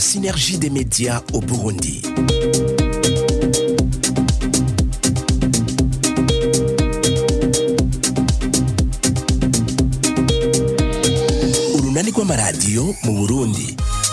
synergie des médias au Burundi. Urunani rw'amaradiyo mu Burundi.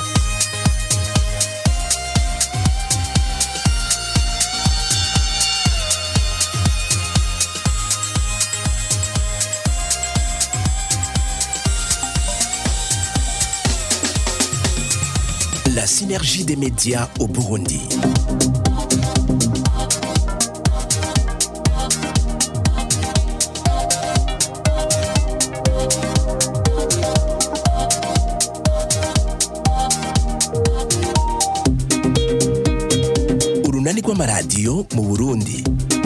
La synergie des médias au Burundi. Urunani rw'amaradiyo mu Burundi.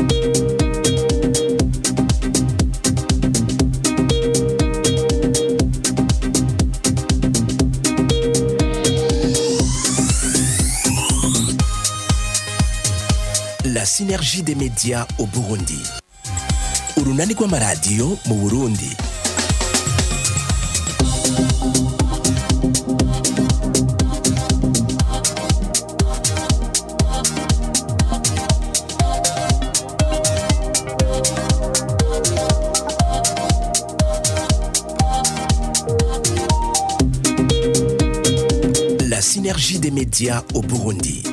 La synergie des médias au Burundi. Urunani rw'amaradiyo mu Burundi. La synergie des médias au Burundi.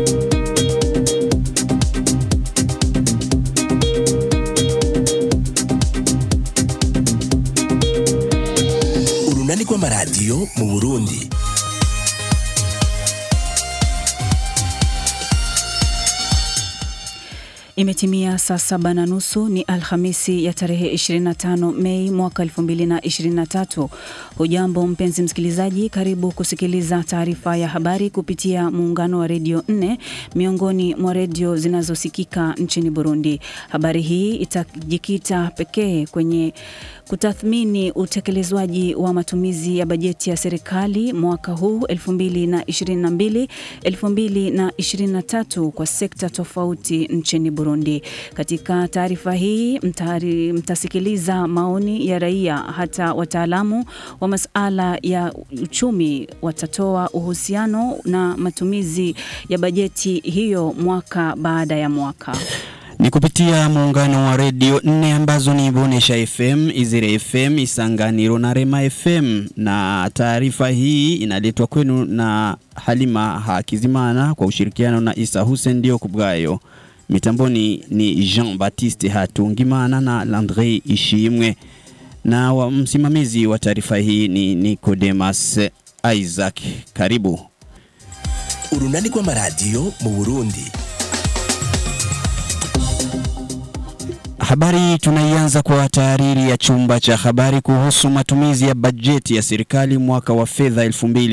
Urunani rw'amaradiyo mu Burundi. Imetimia saa saba na nusu ni Alhamisi ya tarehe 25 Mei mwaka 2023. Hujambo mpenzi msikilizaji, karibu kusikiliza taarifa ya habari kupitia muungano wa redio 4 miongoni mwa redio zinazosikika nchini Burundi. Habari hii itajikita pekee kwenye kutathmini utekelezwaji wa matumizi ya bajeti ya serikali mwaka huu 2022 2023 kwa sekta tofauti nchini Burundi. Katika taarifa hii mtari, mtasikiliza maoni ya raia, hata wataalamu wa masuala ya uchumi watatoa uhusiano na matumizi ya bajeti hiyo mwaka baada ya mwaka ni kupitia muungano wa redio nne ambazo ni Bonesha FM, Izire FM, Isanganiro na Rema FM. Na taarifa hii inaletwa kwenu na Halima Hakizimana kwa ushirikiano na Isa Hussein ndio kubwayo. Mitamboni ni Jean Baptiste Hatungimana na Landre Ishimwe, na wa msimamizi wa taarifa hii ni Nicodemus Isaac. Karibu Urunani rw'amaradiyo mu Burundi. Habari tunaianza kwa tahariri ya chumba cha habari kuhusu matumizi ya bajeti ya serikali mwaka wa fedha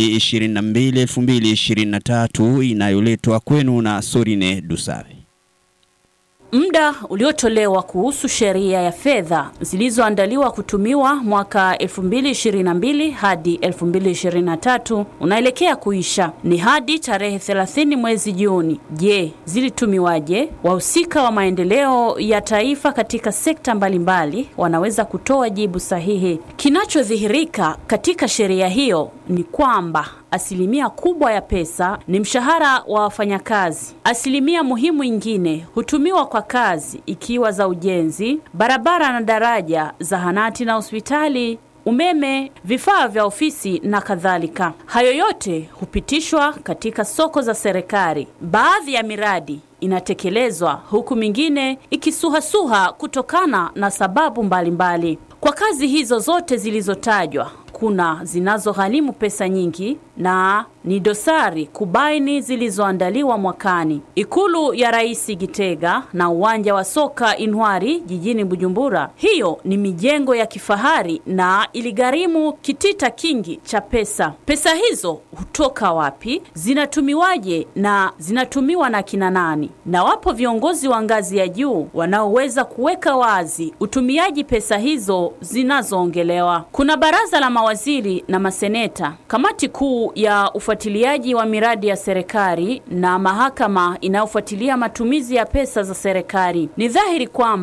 2022-2023 inayoletwa kwenu na Sorine Dusabe. Muda uliotolewa kuhusu sheria ya fedha zilizoandaliwa kutumiwa mwaka 2022 hadi 2023 unaelekea kuisha. Ni hadi tarehe 30 mwezi Juni. Je, zilitumiwaje? Wahusika wa maendeleo ya taifa katika sekta mbalimbali wanaweza kutoa jibu sahihi. Kinachodhihirika katika sheria hiyo ni kwamba asilimia kubwa ya pesa ni mshahara wa wafanyakazi. Asilimia muhimu ingine hutumiwa kwa kazi ikiwa za ujenzi, barabara na daraja, zahanati na hospitali, umeme, vifaa vya ofisi na kadhalika. Hayo yote hupitishwa katika soko za serikali. Baadhi ya miradi inatekelezwa huku mingine ikisuhasuha kutokana na sababu mbalimbali mbali. Kwa kazi hizo zote zilizotajwa kuna zinazogharimu pesa nyingi na ni dosari kubaini zilizoandaliwa mwakani. Ikulu ya Rais Gitega na uwanja wa soka Inwari jijini Bujumbura, hiyo ni mijengo ya kifahari na iligharimu kitita kingi cha pesa. Pesa hizo hutoka wapi? Zinatumiwaje na zinatumiwa na kina nani? Na wapo viongozi wa ngazi ya juu wanaoweza kuweka wazi utumiaji pesa hizo zinazoongelewa. Kuna baraza la mawaziri na maseneta, kamati kuu ya ufuatiliaji wa miradi ya serikali na mahakama inayofuatilia matumizi ya pesa za serikali. Ni dhahiri kwamba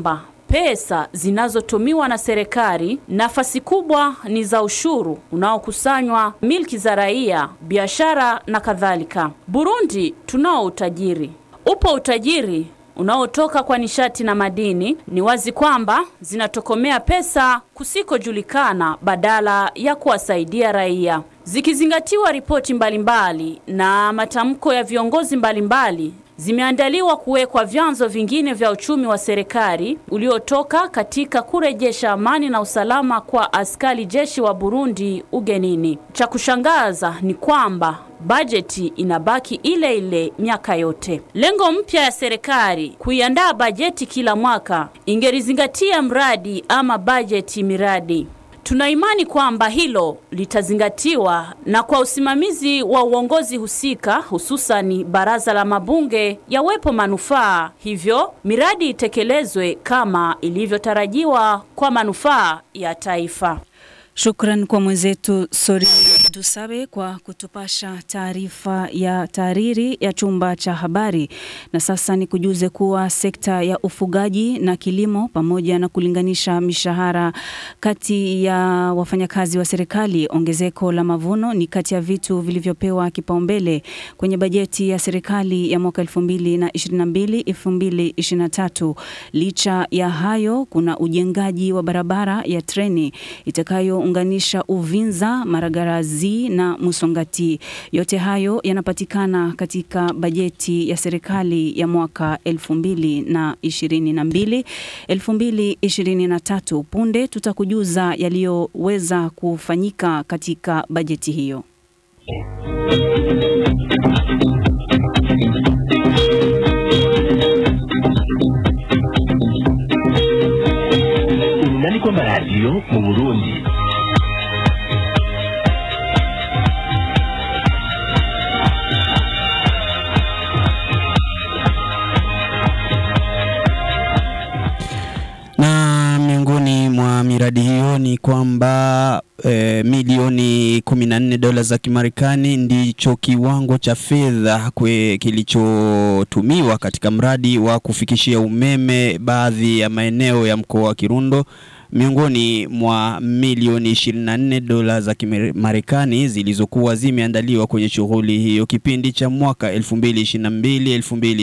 pesa zinazotumiwa na serikali, nafasi kubwa ni za ushuru unaokusanywa, milki za raia, biashara na kadhalika. Burundi tunao utajiri. Upo utajiri unaotoka kwa nishati na madini. Ni wazi kwamba zinatokomea pesa kusikojulikana badala ya kuwasaidia raia. Zikizingatiwa ripoti mbalimbali na matamko ya viongozi mbalimbali zimeandaliwa kuwekwa vyanzo vingine vya uchumi wa serikali uliotoka katika kurejesha amani na usalama kwa askari jeshi wa Burundi ugenini. Cha kushangaza ni kwamba bajeti inabaki ile ile miaka yote. Lengo mpya ya serikali kuiandaa bajeti kila mwaka ingelizingatia mradi ama bajeti miradi. Tuna imani kwamba hilo litazingatiwa na kwa usimamizi wa uongozi husika, hususani baraza la mabunge, yawepo manufaa, hivyo miradi itekelezwe kama ilivyotarajiwa kwa manufaa ya taifa. Shukran kwa mwenzetu Sori Dusabe kwa kutupasha taarifa ya taariri ya chumba cha habari. Na sasa ni kujuze kuwa sekta ya ufugaji na kilimo pamoja na kulinganisha mishahara kati ya wafanyakazi wa serikali, ongezeko la mavuno ni kati ya vitu vilivyopewa kipaumbele kwenye bajeti ya serikali ya mwaka 2022 2023. Licha ya hayo, kuna ujengaji wa barabara ya treni itakayounganisha Uvinza, Maragarazi na Musongati. Yote hayo yanapatikana katika bajeti ya serikali ya mwaka 2022 2023. Punde tutakujuza yaliyoweza kufanyika katika bajeti hiyo. urunani rw'amaradiyo mu burundi na miongoni mwa miradi hiyo ni kwamba e, milioni 14 dola za Kimarekani ndicho kiwango cha fedha kwe- kilichotumiwa katika mradi wa kufikishia umeme baadhi ya maeneo ya mkoa wa Kirundo miongoni mwa milioni 24 dola za Kimarekani zilizokuwa zimeandaliwa kwenye shughuli hiyo kipindi cha mwaka 2022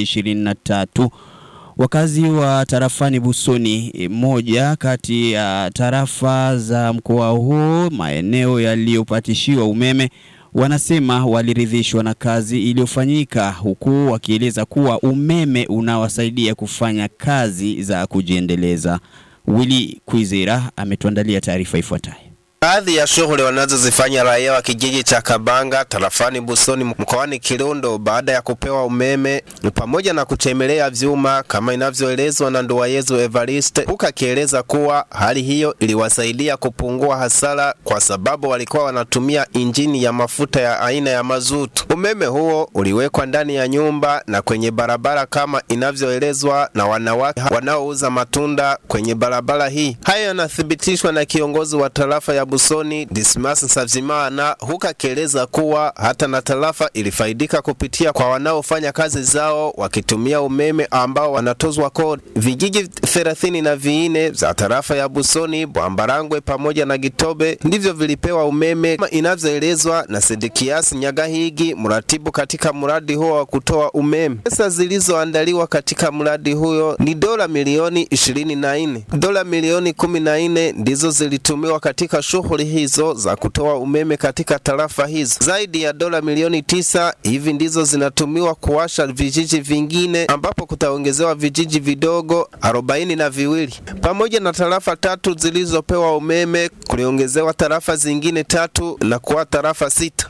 2023. Wakazi wa tarafani Busoni, eh, moja kati ya tarafa za mkoa huo, maeneo yaliyopatishiwa umeme, wanasema waliridhishwa na kazi iliyofanyika, huku wakieleza kuwa umeme unawasaidia kufanya kazi za kujiendeleza. Willy Kwizera ametuandalia taarifa ifuatayo. Baadhi ya shughuli wanazozifanya raia wa kijiji cha Kabanga tarafani Busoni mkoani Kirundo baada ya kupewa umeme ni pamoja na kuchemelea vyuma kama inavyoelezwa na Nduwayezu Evariste, huku akieleza kuwa hali hiyo iliwasaidia kupungua hasara kwa sababu walikuwa wanatumia injini ya mafuta ya aina ya mazutu. Umeme huo uliwekwa ndani ya nyumba na kwenye barabara kama inavyoelezwa na wanawake wanaouza matunda kwenye barabara hii. Hayo yanathibitishwa na kiongozi wa tarafa ya Busoni Dismas Nsavimana, huku akieleza kuwa hata na tarafa ilifaidika kupitia kwa wanaofanya kazi zao wakitumia umeme ambao wanatozwa kodi. Vijiji thelathini na vinne za tarafa ya Busoni, Bwambarangwe pamoja na Gitobe ndivyo vilipewa umeme kama inavyoelezwa na Sedekias Nyagahigi, mratibu katika mradi huo wa kutoa umeme. Pesa zilizoandaliwa katika mradi huyo ni dola milioni ishirini na nne. Dola milioni kumi na nne ndizo zilitumiwa katika shughuli hizo za kutoa umeme katika tarafa hizo. Zaidi ya dola milioni tisa hivi ndizo zinatumiwa kuwasha vijiji vingine ambapo kutaongezewa vijiji vidogo arobaini na viwili pamoja na tarafa tatu zilizopewa umeme kuliongezewa tarafa zingine tatu na kuwa tarafa sita.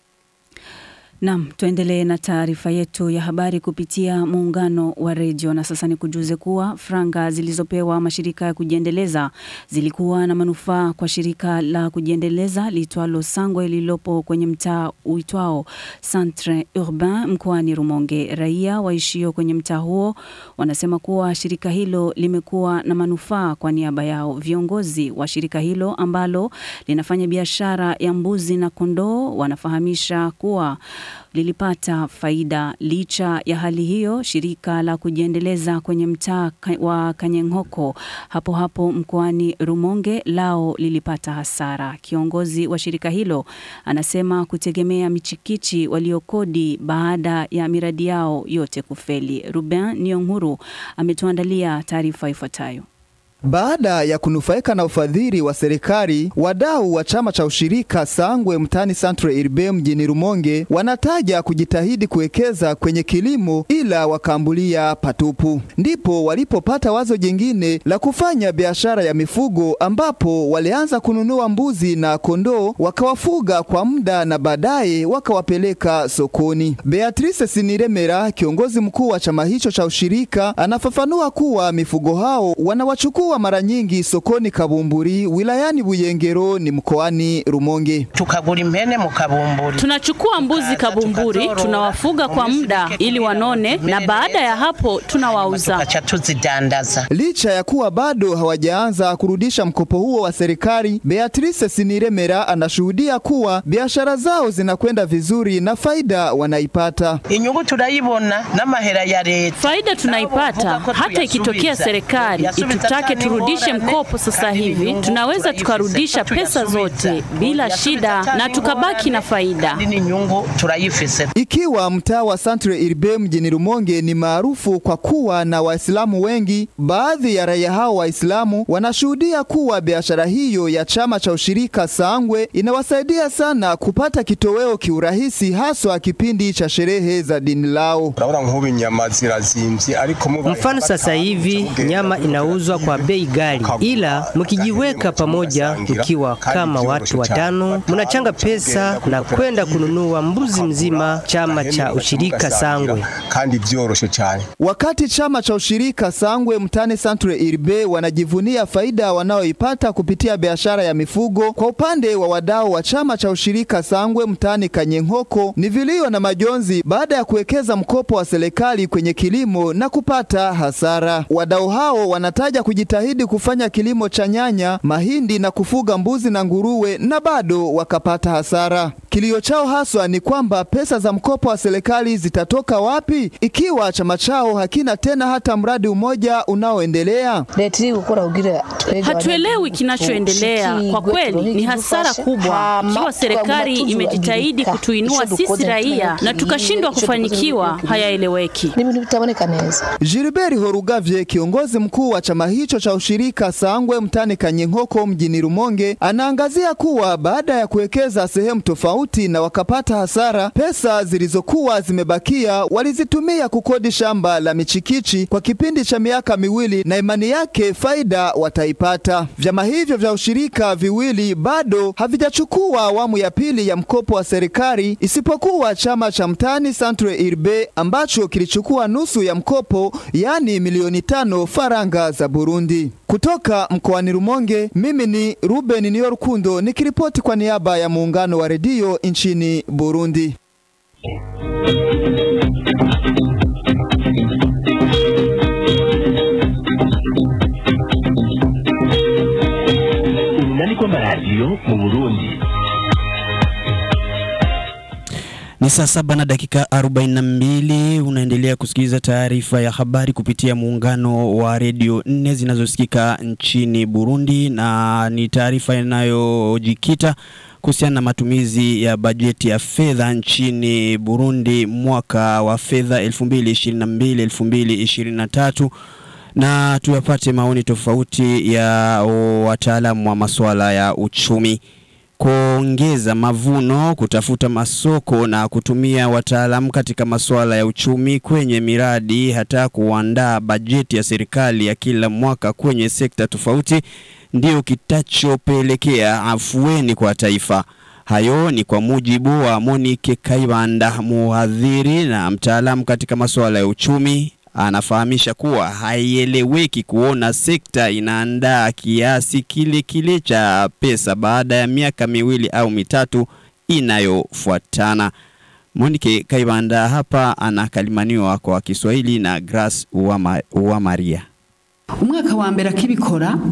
Naam, tuendelee na taarifa yetu ya habari kupitia muungano wa redio. Na sasa ni kujuze kuwa franga zilizopewa mashirika ya kujiendeleza zilikuwa na manufaa kwa shirika la kujiendeleza liitwalo Sangwe lililopo kwenye mtaa uitwao Centre Urbain mkoani Rumonge. Raia waishio kwenye mtaa huo wanasema kuwa shirika hilo limekuwa na manufaa kwa niaba yao. Viongozi wa shirika hilo ambalo linafanya biashara ya mbuzi na kondoo wanafahamisha kuwa lilipata faida. Licha ya hali hiyo, shirika la kujiendeleza kwenye mtaa wa Kanyenghoko hapo hapo mkoani Rumonge lao lilipata hasara. Kiongozi wa shirika hilo anasema kutegemea michikichi waliokodi baada ya miradi yao yote kufeli. Ruben Nyong'huru ametuandalia taarifa ifuatayo. Baada ya kunufaika na ufadhili wa serikali, wadau wa chama cha ushirika Sangwe mtani Centre Irbe mjini Rumonge wanataja kujitahidi kuwekeza kwenye kilimo, ila wakaambulia patupu. Ndipo walipopata wazo jingine la kufanya biashara ya mifugo, ambapo walianza kununua mbuzi na kondoo wakawafuga kwa muda na baadaye wakawapeleka sokoni. Beatrice Siniremera, kiongozi mkuu wa chama hicho cha ushirika, anafafanua kuwa mifugo hao wanawachukua wa mara nyingi sokoni Kabumburi wilayani Buyengero ni mkoani Rumonge. Tukagura impene mu Kabumburi. Tunachukua mbuzi Kabumburi, tunawafuga kwa muda ili wanone, na baada ya hapo tunawauza. Tukacha tuzidandaza. Licha ya kuwa bado hawajaanza kurudisha mkopo huo wa serikali, Beatrice Siniremera anashuhudia kuwa biashara zao zinakwenda vizuri na faida wanaipata. Inyungu turayibona n'amahera ya leta. Faida tunaipata hata ikitokea serikali itutake turudishe mkopo sasa hivi, tunaweza tukarudisha pesa zote bila shida na tukabaki na faida. Ikiwa mtaa wa Centre Irbe mjini Rumonge ni maarufu kwa kuwa na Waislamu wengi, baadhi ya raia hao Waislamu wanashuhudia kuwa biashara hiyo ya chama cha ushirika Sangwe inawasaidia sana kupata kitoweo kiurahisi, haswa kipindi cha sherehe za dini lao. Mfano, sasa hivi nyama inauzwa kwa bei ghali, ila mkijiweka pamoja, mkiwa kama watu watano, mnachanga pesa na kwenda kununua mbuzi mzima. Chama cha ushirika Sangwe kandi vyoroshe cyane. Wakati chama cha ushirika Sangwe mtani Centre Irbe wanajivunia faida wanaoipata kupitia biashara ya mifugo, kwa upande wa wadau wa chama cha ushirika Sangwe mtani Kanyenghoko ni vilio na majonzi baada ya kuwekeza mkopo wa serikali kwenye kilimo na kupata hasara. Wadau hao wanataja kujitahidi kufanya kilimo cha nyanya, mahindi na kufuga mbuzi na nguruwe na bado wakapata hasara. Kilio chao haswa ni kwamba pesa za mkopo wa serikali zitatoka wapi ikiwa chama chao hakina tena hata mradi umoja unaoendelea. Hatuelewi kinachoendelea kwa kweli, ni hasara kubwa. Ikiwa serikali imejitahidi kutuinua sisi raia na tukashindwa kufanyikiwa, hayaeleweki. Gilbert Horugavye, kiongozi mkuu wa chama hicho cha ushirika Sangwe mtani Kanyenkoko mjini Rumonge, anaangazia kuwa baada ya kuwekeza sehemu tofauti na wakapata hasara, pesa zilizokuwa zimebakia walizitumia kukodi shamba la michikichi kwa kipindi cha miaka miwili, na imani yake faida wataipata. Vyama hivyo vya ushirika viwili bado havijachukua awamu ya pili ya mkopo wa serikali, isipokuwa chama cha mtani Centre Irbe ambacho kilichukua nusu ya mkopo, yaani milioni tano faranga za Burundi. Kutoka mkoani Rumonge, mimi ni Ruben Niyorukundo nikiripoti kwa niaba ya muungano wa redio nchini Burundi. Urunani rw'amaradiyo mu Burundi. Ni saa saba na dakika 42. Unaendelea kusikiliza taarifa ya habari kupitia muungano wa redio nne zinazosikika nchini Burundi, na ni taarifa inayojikita kuhusiana na matumizi ya bajeti ya fedha nchini Burundi mwaka wa fedha 2022-2023 na tuyapate maoni tofauti ya wataalamu wa masuala ya uchumi kuongeza mavuno, kutafuta masoko na kutumia wataalamu katika masuala ya uchumi kwenye miradi, hata kuandaa bajeti ya serikali ya kila mwaka kwenye sekta tofauti, ndio kitachopelekea afueni kwa taifa. Hayo ni kwa mujibu wa Monique Kaibanda, muhadhiri na mtaalamu katika masuala ya uchumi anafahamisha kuwa haieleweki kuona sekta inaandaa kiasi kile kile cha pesa baada ya miaka miwili au mitatu inayofuatana. Monike Kaibanda hapa anakalimaniwa kwa Kiswahili na Grace Uwama, Uwamaria. umwaka wa mbere akibikora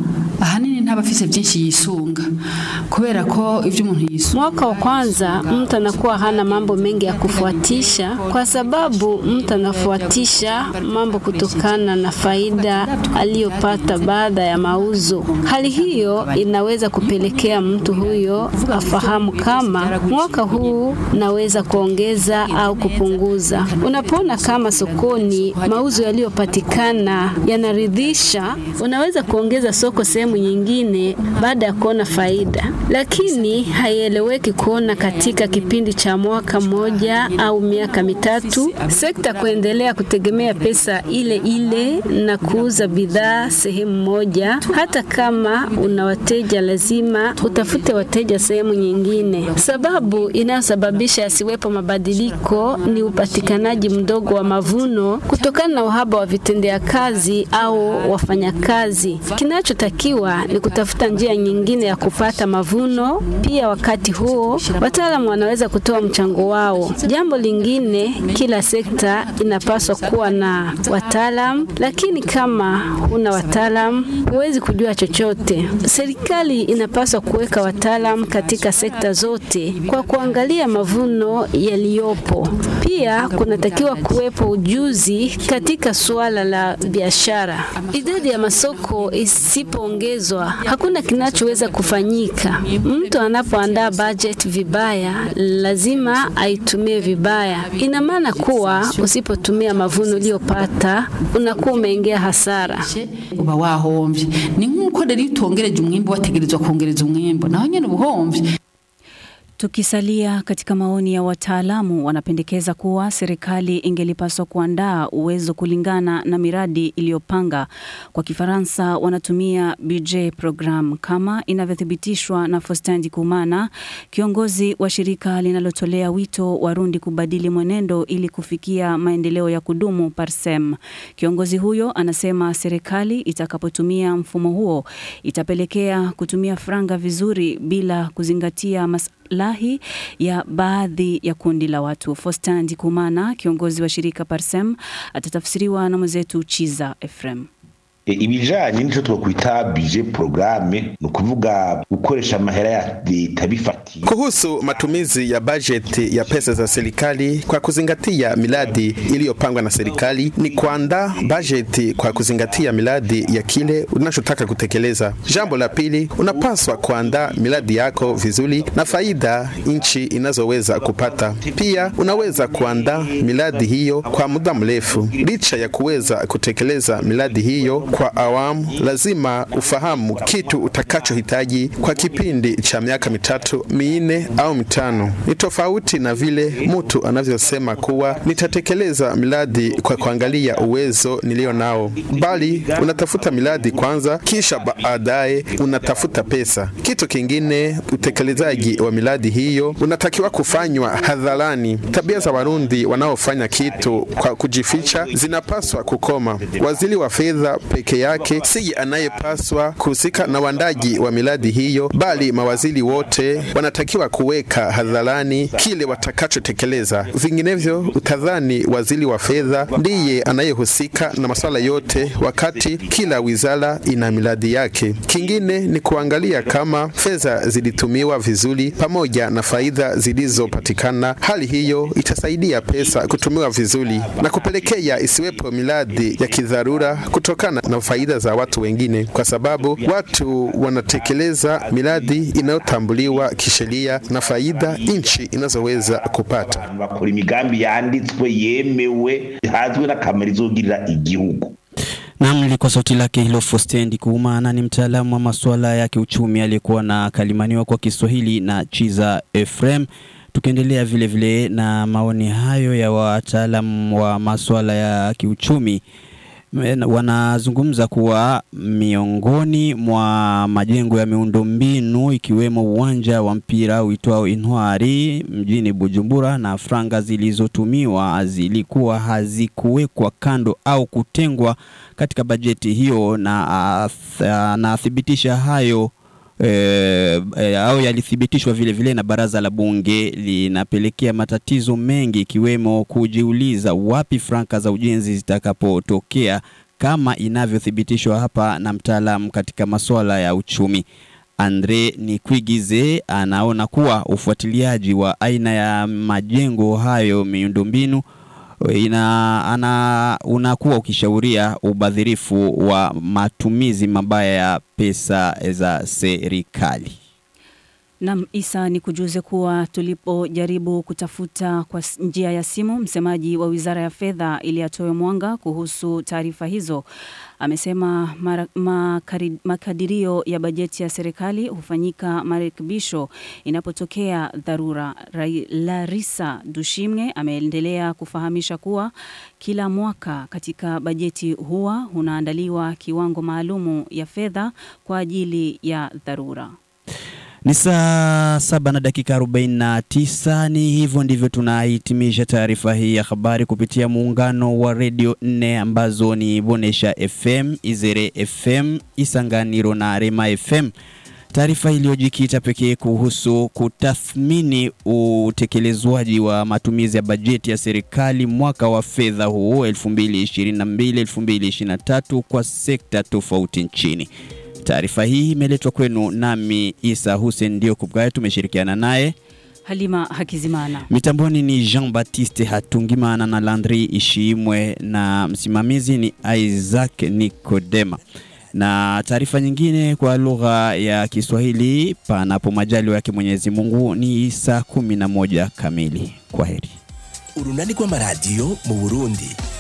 ahanini ntaba afise byinshi yisunga kubera ko ibyo umuntu yisunga Mwaka wa kwanza mtu anakuwa hana mambo mengi ya kufuatisha, kwa sababu mtu anafuatisha mambo kutokana na faida aliyopata baada ya mauzo. Hali hiyo inaweza kupelekea mtu huyo afahamu kama mwaka huu naweza kuongeza au kupunguza. Unapoona kama sokoni mauzo yaliyopatikana yanaridhisha, unaweza kuongeza soko sehemu nyingine baada ya kuona faida, lakini haieleweki kuona katika kipindi cha mwaka mmoja au miaka mitatu sekta kuendelea kutegemea pesa ile ile na kuuza bidhaa sehemu moja. Hata kama una wateja, lazima utafute wateja sehemu nyingine. Sababu inayosababisha yasiwepo mabadiliko ni upatikanaji mdogo wa mavuno kutokana na uhaba wa vitendea kazi au wafanyakazi. Kinachotakiwa ni kutafuta njia nyingine ya kupata mavuno. Pia wakati huo wataalamu wanaweza kutoa mchango wao. Jambo lingine, kila sekta inapaswa kuwa na wataalamu, lakini kama huna wataalamu huwezi kujua chochote. Serikali inapaswa kuweka wataalamu katika sekta zote kwa kuangalia mavuno yaliyopo. Pia kunatakiwa kuwepo ujuzi katika suala la biashara. Idadi ya masoko isipoongezwa, hakuna kinachoweza kufanyika. Mtu anapoandaa budget vibaya, lazima aitumie vibaya. Ina maana kuwa usipotumia mavuno uliyopata, unakuwa umeingia hasara. uba wahombye ni nk'uko rero iyo utongereje umwimbo wategerezwa kongereza umwimbo naho nyine uba uhombye Tukisalia katika maoni ya wataalamu, wanapendekeza kuwa serikali ingelipaswa kuandaa uwezo kulingana na miradi iliyopanga. Kwa Kifaransa wanatumia budget program, kama inavyothibitishwa na Faustin Ndikumana, kiongozi wa shirika linalotolea wito Warundi kubadili mwenendo ili kufikia maendeleo ya kudumu Parsem. Kiongozi huyo anasema serikali itakapotumia mfumo huo itapelekea kutumia franga vizuri bila kuzingatia mas lahi ya baadhi ya kundi la watu. Faustin Ndikumana, kiongozi wa shirika Parsem, atatafsiriwa na mwenzetu Chiza Efrem. E, ibijanye n'ico twokwita budget programme ni ukuvuga gukoresha amahera ya leta bifatiye Kuhusu matumizi ya bajeti ya pesa za serikali kwa kuzingatia miradi iliyopangwa na serikali ni kuandaa bajeti kwa kuzingatia miradi ya kile unachotaka kutekeleza. Jambo la pili, unapaswa kuandaa miradi yako vizuri na faida nchi inazoweza kupata. Pia unaweza kuandaa miradi hiyo kwa muda mrefu. Licha ya kuweza kutekeleza miradi hiyo kwa awamu, lazima ufahamu kitu utakachohitaji kwa kipindi cha miaka mitatu, minne au mitano. Ni tofauti na vile mtu anavyosema kuwa nitatekeleza miradi kwa kuangalia uwezo nilio nao, bali unatafuta miradi kwanza, kisha baadaye unatafuta pesa. Kitu kingine, utekelezaji wa miradi hiyo unatakiwa kufanywa hadharani. Tabia za Warundi wanaofanya kitu kwa kujificha zinapaswa kukoma. Waziri wa fedha peke yake si anayepaswa kuhusika na uandaji wa miradi hiyo, bali mawaziri wote wanatakiwa kuweka hadharani kile watakachotekeleza. Vinginevyo utadhani waziri wa fedha ndiye anayehusika na masuala yote, wakati kila wizara ina miradi yake. Kingine ni kuangalia kama fedha zilitumiwa vizuri pamoja na faida zilizopatikana. Hali hiyo itasaidia pesa kutumiwa vizuri na kupelekea isiwepo miradi ya kidharura kutokana na faida za watu wengine, kwa sababu watu wanatekeleza miradi inayotambuliwa kisheria na faida nchi inazoweza kupata. bakora imigambi yanditswe yemewe hazwi n'akamaro izogirira igihugu Nam lilikuwa sauti lake hilo Faustin Ndikumana, ni mtaalamu wa masuala ya kiuchumi aliyekuwa na kalimaniwa kwa Kiswahili na Chiza Efrem. Tukiendelea vile vile na maoni hayo ya wataalamu wa masuala ya kiuchumi wanazungumza kuwa miongoni mwa majengo ya miundombinu ikiwemo uwanja wa mpira uitwao Intwari mjini Bujumbura na franga zilizotumiwa zilikuwa hazikuwekwa kando au kutengwa katika bajeti hiyo, na anathibitisha hayo E, e, au yalithibitishwa vile vile na baraza la bunge, linapelekea matatizo mengi ikiwemo kujiuliza wapi franka za ujenzi zitakapotokea kama inavyothibitishwa hapa na mtaalamu katika masuala ya uchumi. Andre Nikwigize anaona kuwa ufuatiliaji wa aina ya majengo hayo miundombinu ina ana unakuwa ukishauria ubadhirifu wa matumizi mabaya ya pesa za serikali. Nam Isa, ni kujuze kuwa tulipojaribu kutafuta kwa s- njia ya simu msemaji wa wizara ya fedha ili atoe mwanga kuhusu taarifa hizo, amesema mara, makari, makadirio ya bajeti ya serikali hufanyika marekebisho inapotokea dharura. Rai- Larisa Dushimne ameendelea kufahamisha kuwa kila mwaka katika bajeti huwa unaandaliwa kiwango maalumu ya fedha kwa ajili ya dharura. Ni saa saba na dakika 49. Ni hivyo ndivyo tunahitimisha taarifa hii ya habari kupitia muungano wa redio nne ambazo ni Bonesha FM, Izere FM, Isanganiro na Rema FM. Taarifa iliyojikita pekee kuhusu kutathmini utekelezwaji wa matumizi ya bajeti ya serikali mwaka wa fedha huu 2022-2023 kwa sekta tofauti nchini. Taarifa hii imeletwa kwenu nami Isa Hussein ndio kubgaya, tumeshirikiana naye Halima Hakizimana. mitamboni ni Jean Baptiste Hatungimana na Landry Ishiimwe na msimamizi ni Isaac Nikodema. Na taarifa nyingine kwa lugha ya Kiswahili panapo majaliwa yake Mwenyezi Mungu ni saa kumi na moja kamili. Kwa heri. urunani rw'amaradiyo mu burundi